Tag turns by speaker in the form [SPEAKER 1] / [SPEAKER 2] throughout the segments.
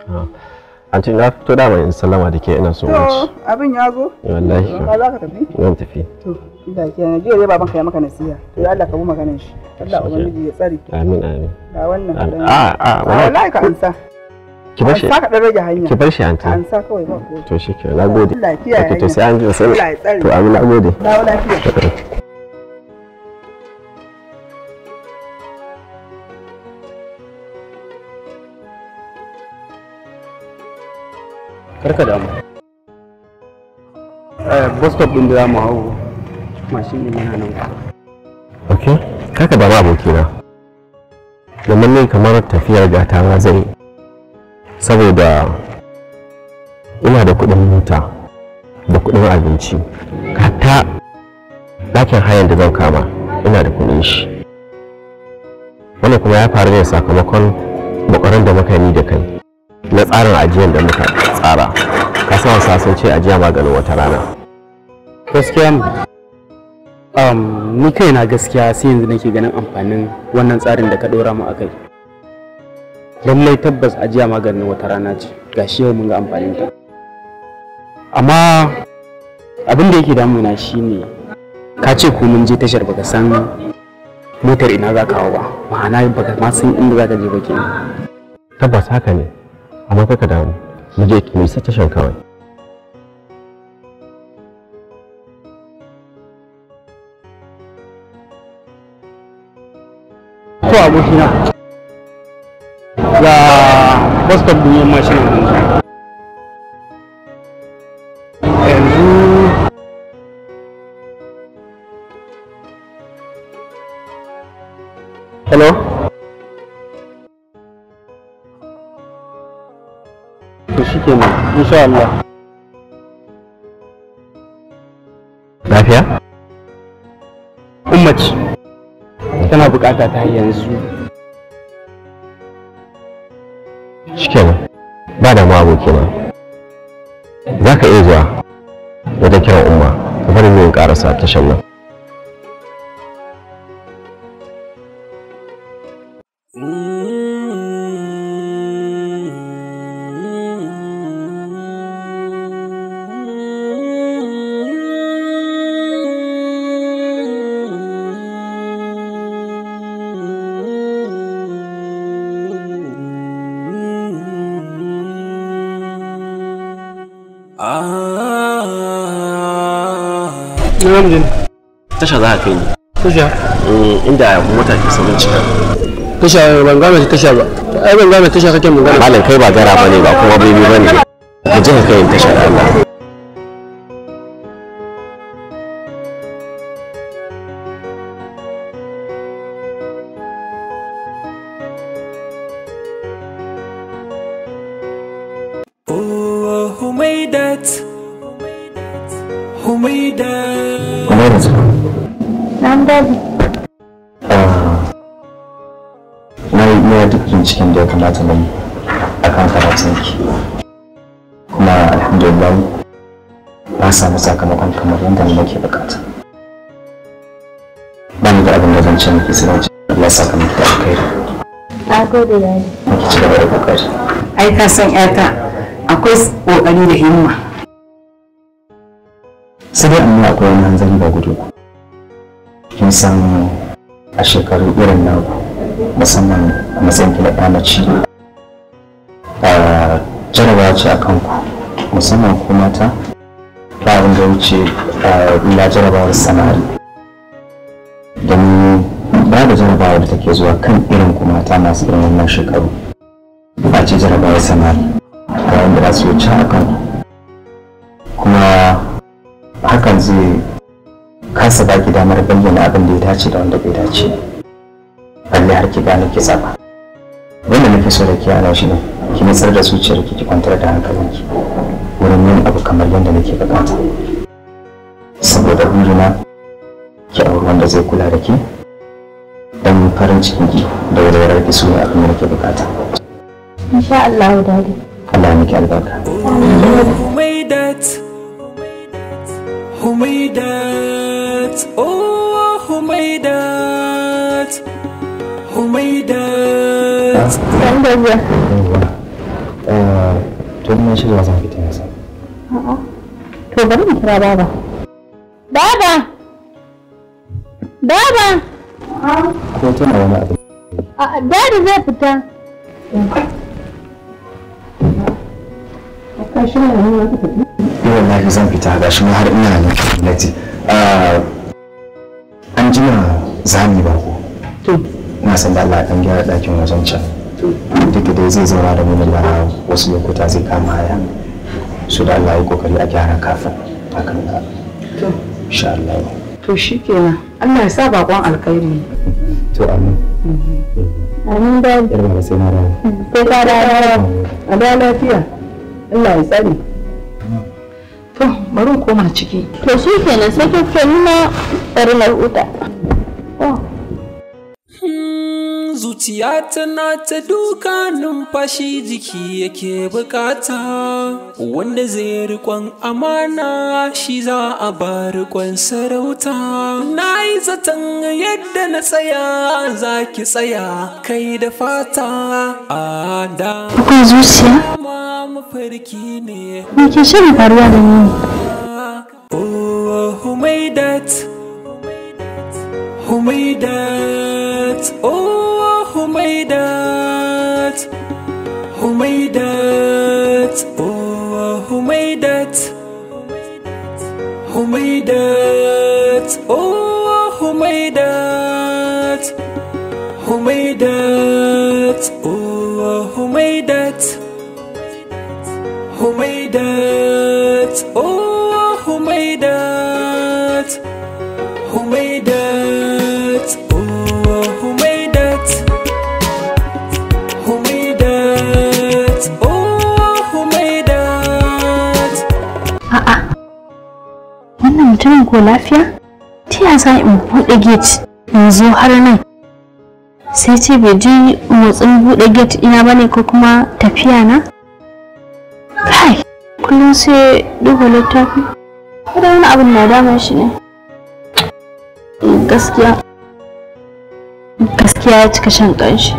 [SPEAKER 1] Anti na fito da mai sallama da ke ina so
[SPEAKER 2] To,
[SPEAKER 1] wuce.
[SPEAKER 2] abin ya zo?
[SPEAKER 1] Wallahi.
[SPEAKER 2] Ka za ka tafi?
[SPEAKER 1] Zan tafi.
[SPEAKER 2] To, da ke na jiya dai babanka ya maka nasiha. To ya Allah ka bi maganar shi. Allah ubangiji ya tsare.
[SPEAKER 1] Amin amin.
[SPEAKER 2] Ga wannan.
[SPEAKER 1] Amin.
[SPEAKER 2] dan-
[SPEAKER 1] A a
[SPEAKER 2] wallahi ka ansa.
[SPEAKER 1] Ki bar shi.
[SPEAKER 2] Ansa ka dan rage hanya.
[SPEAKER 1] Ki bar shi anti.
[SPEAKER 2] Ka ansa kawai ba ko.
[SPEAKER 1] To shi ke na gode.
[SPEAKER 2] Allah ya kiyaye
[SPEAKER 1] Okay, to
[SPEAKER 2] hanya.
[SPEAKER 1] sai an ji sai.
[SPEAKER 2] Allah ya tsare.
[SPEAKER 1] To amin na gode.
[SPEAKER 2] Dawo lafiya.
[SPEAKER 3] karka damu eh bus stop din da za mu hau mashin din yana nan kusa
[SPEAKER 1] Okay. Kaka da ma abokina. Domin ne kamar tafiyar gata na zai saboda ina da kuɗin mota da kuɗin abinci. Hatta ɗakin hayan da zan kama ina da kuɗin shi. Wannan kuma ya faru ne sakamakon bakwaran da muka yi da kai na tsarin ajiyar da muka tsara. Ka san wasa sun ce ajiya maganin wata rana.
[SPEAKER 3] gaskiya ne um, ni kaina gaskiya sai yanzu nake ganin amfanin wannan tsarin da ka ɗora mu a kai lallai tabbas ajiya maganin wata rana ce gashi yau mun ga amfanin ta amma abin da yake damuna shine ka ce ko mun je tashar baka san motar ina za ka hau ba ma'ana baka ma san inda za ka je ba kenan
[SPEAKER 1] Tabbas haka ne, amma kaka damu. Mu je mu isa tashan kawai.
[SPEAKER 3] to abokina ga bus stop din yamma shi ne yanzu hello to shi kenan insha Allah
[SPEAKER 1] Lafiya?
[SPEAKER 3] ummaci tana bukata ta yanzu
[SPEAKER 1] Shikenan. Ba da ma abokina. Za ka iya zuwa wajen kiran umma, ka bari mu yin karasa tashan nan.
[SPEAKER 3] namijin
[SPEAKER 1] Tasha za ka kai ni.
[SPEAKER 3] tasha
[SPEAKER 1] Inda mota ke saurin cika.
[SPEAKER 3] tasha ban gane tasha ba ai ban gane tasha kake magana
[SPEAKER 1] Malam kai ba gara bane ba kuma bebe bane. Ka je ka kai ni tasha da Allah.
[SPEAKER 4] Oh, Humaidat. Humaidat.
[SPEAKER 1] Kuma yanzu
[SPEAKER 5] Nan daji.
[SPEAKER 1] na yi iya duk binciken da ya kamata na yi a kan karatunki. Kuma alhamdulillah na samu sakamakon kamar yadda ni nake bukata. Ba ni da abin da zan ce miki sai na ce Allah ya saka miki da alkhairi.
[SPEAKER 5] Na gode yayi.
[SPEAKER 1] Miki ci gaba da kokari.
[SPEAKER 6] ai ka san yata akwai kokari da himma
[SPEAKER 1] sai dai amma akwai wani hanzari ba gudu ba kin san a shekaru irin na musamman a matsayin ki na ɗa mace a jarabawa ce a kanku musamman ku mata ba abin da ya wuce a ila jarabawar samari don ba da jarabawar da take zuwa kan irin ku mata masu irin wannan shekaru ba ce jarabawar samari ga wanda za su wuce a kanku kuma hakan zai kasa baki damar bayyana abin da ya dace da wanda bai dace balle har ki gane ki zaba wanda nake so da ke ana shi ne ki nutsar da zuciyar ki ki kwantar da hankalinki wurin yin abu kamar yadda nake bukata saboda burina ki auri wanda zai kula da ki dan farin cikin ki da walwalar ki su ne abin da nake bukata
[SPEAKER 5] Insha Allah dadi.
[SPEAKER 1] Allah ya miki albarka
[SPEAKER 4] Humaidat. Humaidat. Oh, Humaidat. Humaidat.
[SPEAKER 5] Nan da zuwa.
[SPEAKER 1] Uh,
[SPEAKER 7] to ina shirya zan fita yasa
[SPEAKER 5] A'a. To bari in kira baba. Baba! Baba!
[SPEAKER 7] ko tana wani abu
[SPEAKER 5] A'a, Dadi zai fita.
[SPEAKER 7] ni wallahi zan fita ga shi ma har ina nan lati an jima zami ba ko na san da Allah dan gyara dakin wajen can duk da dai zai zauna da mu na wasu lokuta zai kama haya su da Allah ya kokari a gyara kafin hakan ka insha Allah
[SPEAKER 6] to shikenan Allah ya sa bakon alkhairi
[SPEAKER 7] to amin
[SPEAKER 5] Amin Dadi.
[SPEAKER 7] yar ba sai na dawo
[SPEAKER 5] Sai ka dawo.
[SPEAKER 6] a da lafiya Allah ya tsare to bari in koma ciki
[SPEAKER 5] To shi kenan sai ka fito ni ma bari na huta. Oh.
[SPEAKER 4] Hmm, Zuciya tana ta duka numfashi jiki yake bukata wanda zai rikon amana shi za a ba rikon sarauta na yi zaton yadda na tsaya za ki tsaya kai da fata a da
[SPEAKER 5] Akwai zuciya?
[SPEAKER 4] ma mafarki ne
[SPEAKER 5] Me ke shirin faruwa da ni?
[SPEAKER 4] Oh, Humaidat Humaidat Oh, Humaidat Humaidat Oh, Humaidat Humaidat Oh, Humaidat Humaidat Oh, Humaidat Humaidat Oh Humaidat Humaidat Oh Humaidat Humaidat Oh Humaidat
[SPEAKER 5] Wannan mutumin ko lafiya? Ta yaya za in buɗe gate in zo har nan? Sai ce bai ji motsin buɗe gate ina bane ko kuma tafiya na? Kai, kullum sai duba littafi. Kada wani abin na damun shi ne. Gaskiya. Gaskiya ya cika shan ƙanshi.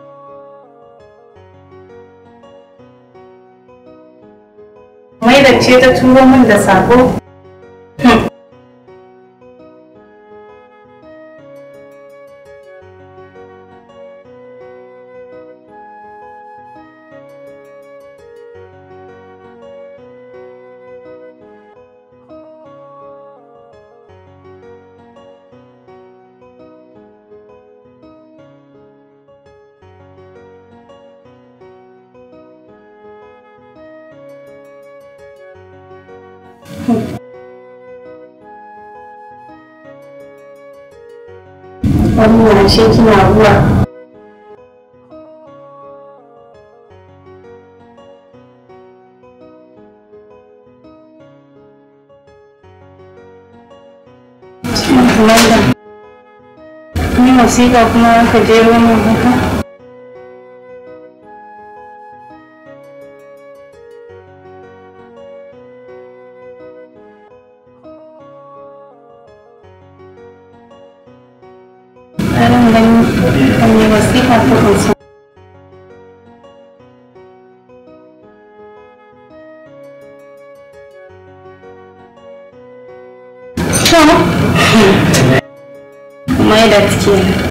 [SPEAKER 6] mai da ce ta turo min da sako wannan shi kina ruwa Maida, ni wasiƙa kuma ka je wani haka? Tsarin ganin wani wasiƙa ta kunsa. To, mai da take.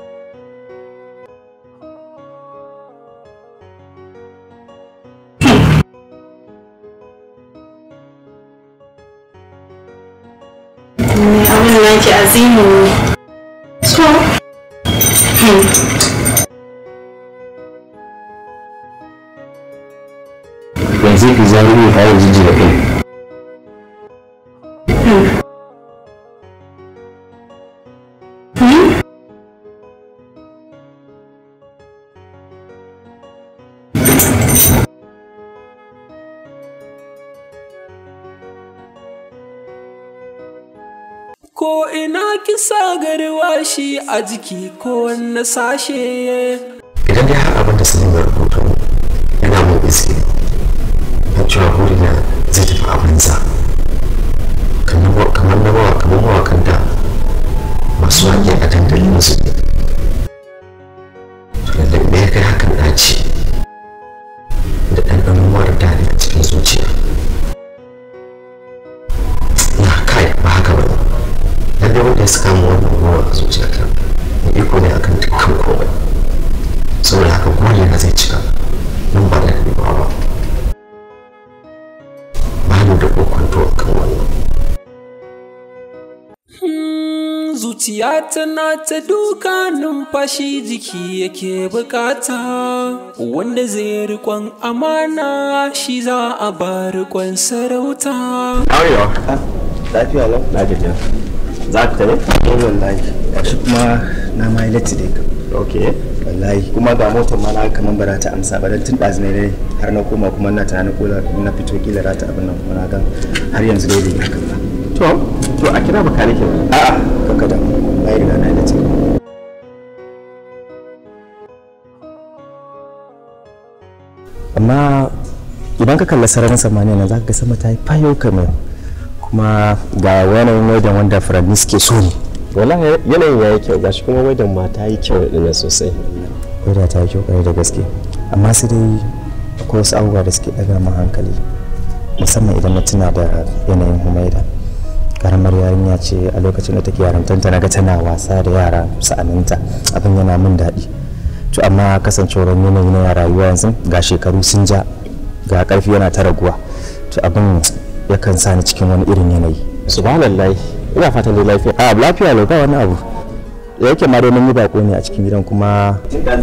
[SPEAKER 6] Abin da ke azimu ne. To,
[SPEAKER 7] yanzu ki zaro ne fara jijjiga kai
[SPEAKER 4] Ko ina kisa garwashi a jiki ko wanne sashe
[SPEAKER 1] idan dai har abin da sanin ya rubuta yana mun iske na cewa burina zai tafi a banza kamar na mawa kamar mawakan da masu waƙe a dandalin su ne to lallai me ya kai hakan ɗaci da ɗanɗanon mara daɗi akan dukkan komai saboda haka gwale na zai cika nan ba da daɗewa ba ba ni da kokonto kan wannan
[SPEAKER 4] zuciya tana ta duka numfashi jiki yake bukata wanda zai rikon amana shi za a ba rikon sarauta
[SPEAKER 1] Arewa,
[SPEAKER 7] lafiya lau
[SPEAKER 1] na gajiya. Za ka tare?
[SPEAKER 7] eh wallahi gashi kuma na ma yi latti dai kam
[SPEAKER 1] Ok.
[SPEAKER 7] wallahi kuma ga motar ma na kaman ba za ta amsa ba don tun ɗazu ne dai har na koma kuma na tunanin ko da na fito kila za ta abin nan kuma na ga har yanzu dai bai yi hakan ba
[SPEAKER 1] To, to a kira bakanikin.
[SPEAKER 7] a'a kaka da wallahi riga na yi latti amma idan ka kalli sararin samaniya na za ka ga sama ta yi fayo kamar kuma ga yanayin wajen wanda furanni suke so ne
[SPEAKER 1] Wallahi yanayin ya yi kyau gashi kuma wajen ma ta yi kyau da sosai.
[SPEAKER 7] wadda ta yi kyau kwarai da gaske amma sai dai akwai wasu abubuwa da suke ɗaga min hankali musamman idan na tuna da yanayin humaida karamar yarinya ce a lokacin da take yarantanta na ga tana wasa da yara sa'aninta abin yana min daɗi to amma kasancewar yanayi na rayuwa yanzu ga shekaru sun ja ga ƙarfi yana ta raguwa to abin yakan sa ni cikin wani irin yanayi
[SPEAKER 1] Subhanallah. Ina fatan dai lafiya.
[SPEAKER 7] a lafiya lau ba wani abu da yake ma dai mun yi bako ne a cikin gidan kuma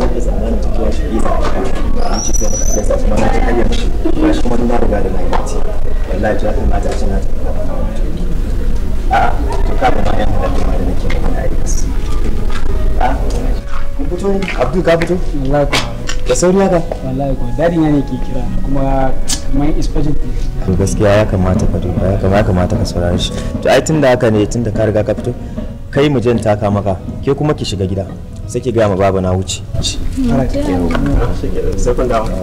[SPEAKER 7] Abdul ka fito?
[SPEAKER 3] wallahi ko
[SPEAKER 7] Da sauri haka?
[SPEAKER 3] wallahi ko dadi na ne ke kira kuma kamar inspector
[SPEAKER 7] To gaskiya ya kamata ka duba ya kamata ya kamata ka saurare shi. To ai tunda haka ne tunda ka riga ka fito kai mu jan taka maka ke kuma ki shiga gida sai ki gaya ma baba na wuce.
[SPEAKER 1] Sai kun dawo.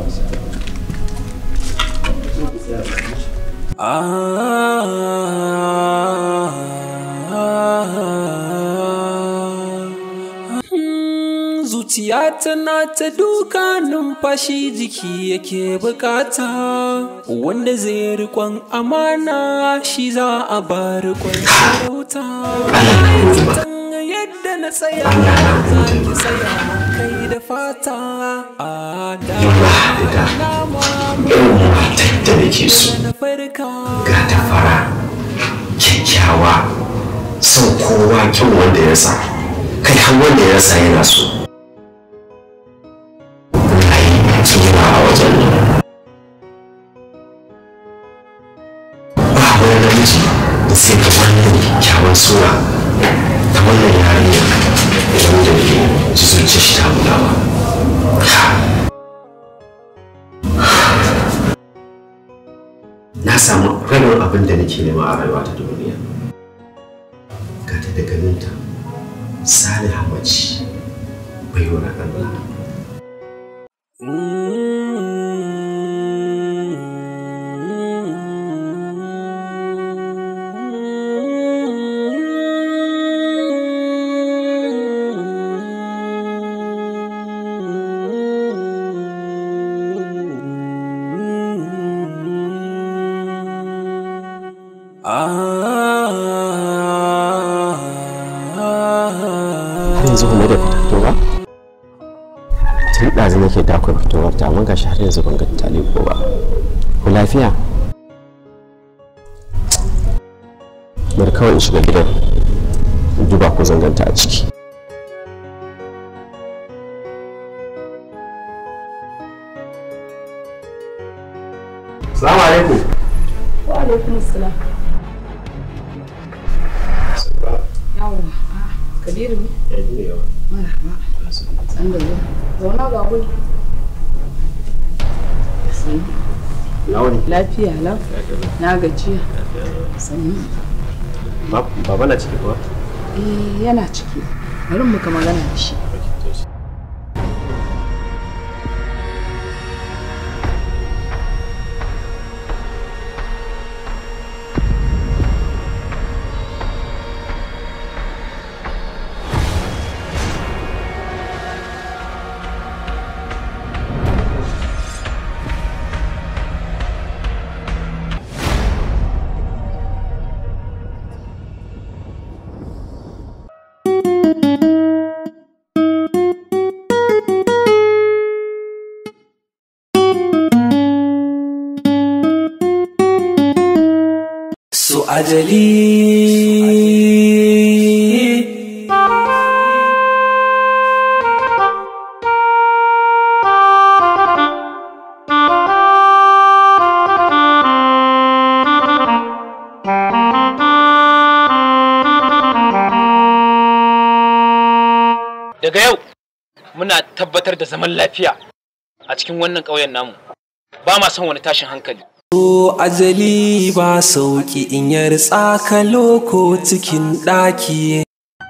[SPEAKER 4] zuciya tana ta duka numfashi jiki yake bukata wanda zai rikon amana shi za a ba rikon sarauta yadda na tsaya za ki tsaya kai da fata a da
[SPEAKER 1] Irin matar da nake so
[SPEAKER 4] na farka
[SPEAKER 1] ga ta fara kyakkyawa son kowa kyan wanda ya sa kai har wanda ya rasa yana so. Ai, tsira a wajen nan. Ba wani namiji da sai ga wannan kyakkyawan sura ta wannan yarinya idan da ke ji zuciya shi ta bugawa. na samu rabin abin da nake nema a rayuwa ta duniya ga ta da ganinta saliha mace baiwar Allah har yanzu kuma da fita fito ba tun ɗazu nake da akwai fitowar ta amma gashi har yanzu ban ga ta leko ba ku lafiya bari kawai in shiga gidan in duba ko zanganta a ciki Salamu alaikum.
[SPEAKER 6] Wa alaikum salam. Yawwa. Kabiru ne? Marhaba. San da zuwa. Zauna ga guri. Sannu.
[SPEAKER 1] Launi.
[SPEAKER 6] Lafiya lau. Na gajiya. Sannu.
[SPEAKER 1] Baba na ciki kuwa?
[SPEAKER 6] Eh yana ciki. Bari mu ka magana da shi.
[SPEAKER 4] ajali
[SPEAKER 8] daga yau muna tabbatar da zaman lafiya a cikin wannan ƙauyen namu ba ma son wani tashin hankali
[SPEAKER 4] To ajali ba sauki in yar tsaka loko cikin ɗaki.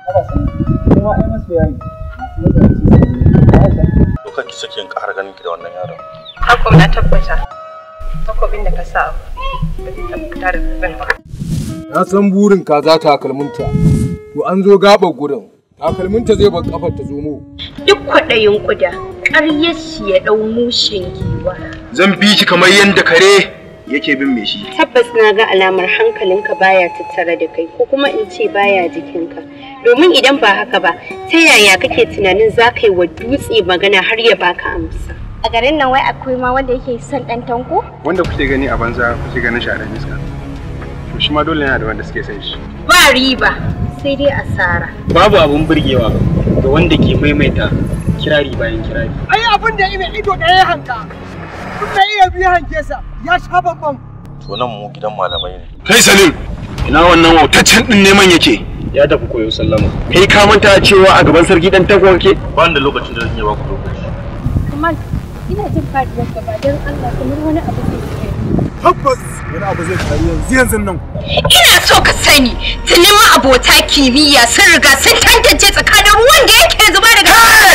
[SPEAKER 9] Duka ki sake ƙara ganin ki da wannan yaron.
[SPEAKER 6] Hakom na tabbata. Takobin da ka sa ba zai tabbata da zan ba.
[SPEAKER 10] Na san burin kaza takalminta. To an zo gaɓar gurin. Takalminta zai bar kafar ta zomo.
[SPEAKER 11] Duk kwaɗayin kuda, ƙaryar shi ya ɗau mushin giwa.
[SPEAKER 12] Zan bi ki kamar yadda kare yake bin me shi.
[SPEAKER 11] Tabbas na ga alamar hankalinka baya tattare da kai ko kuma in ce baya jikinka. Domin idan ba haka ba, ta yaya kake tunanin za ka yi wa dutse magana har ya baka amsa?
[SPEAKER 5] A garin nan wai akwai ma wanda yake son ɗan tanko?
[SPEAKER 13] Wanda kuke gani a banza kuke ganin shi a ɗan iska. To shi ma dole yana da wanda suke son shi.
[SPEAKER 11] Ba riba, sai dai asara.
[SPEAKER 3] Babu abun burgewa ga wanda ke maimaita kirari bayan kirari.
[SPEAKER 14] Ai abin da ina ido ɗaya ya hanka. Kun da iya biya hanke sa ya sha bambam.
[SPEAKER 9] To nan mu gidan malamai ne.
[SPEAKER 12] Kai Salim, ina wannan wautaccen ɗin neman yake.
[SPEAKER 3] Ya tafi koyo sallama.
[SPEAKER 12] Kai ka manta cewa a gaban sarki dan tako kake?
[SPEAKER 9] Ba da lokacin da zan iya baku lokaci.
[SPEAKER 5] Kamal, ina jin faɗuwar gaba don Allah kamar wani abu zai yi.
[SPEAKER 10] Tabbas wani abu zai faru yanzu yanzu nan.
[SPEAKER 11] Ina so ka sani, tuni ma abota kimiyya sun riga sun tantance tsakanin ruwan da yake zuba daga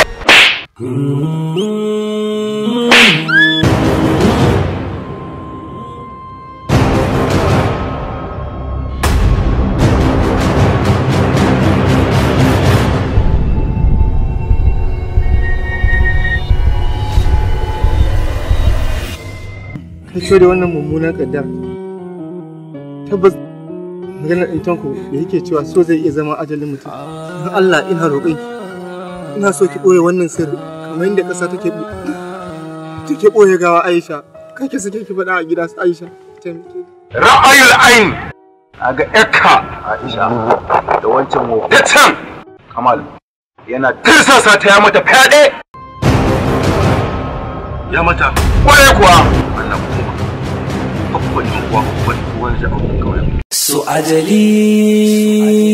[SPEAKER 14] Kai da wannan mummunan kaddar. Tabbas maganar ɗintanku da yake cewa so zai iya zama ajalin mutum. Don Allah ina roƙon ina so ki ɓoye wannan sirri kamar yadda ƙasa take take ɓoye gawa Aisha. Kai ki sake ki faɗa a gida su Aisha.
[SPEAKER 12] Ra'ayul ain a ga ƴarka Aisha da wancan motacen Kamal yana tirsasa ta ya mata fyaɗe.
[SPEAKER 9] Ya mata.
[SPEAKER 12] Ƙwarai kuwa.
[SPEAKER 9] Allah ku taimaka. Babban yan uwa babban uwan da auren kawai.
[SPEAKER 4] So ajali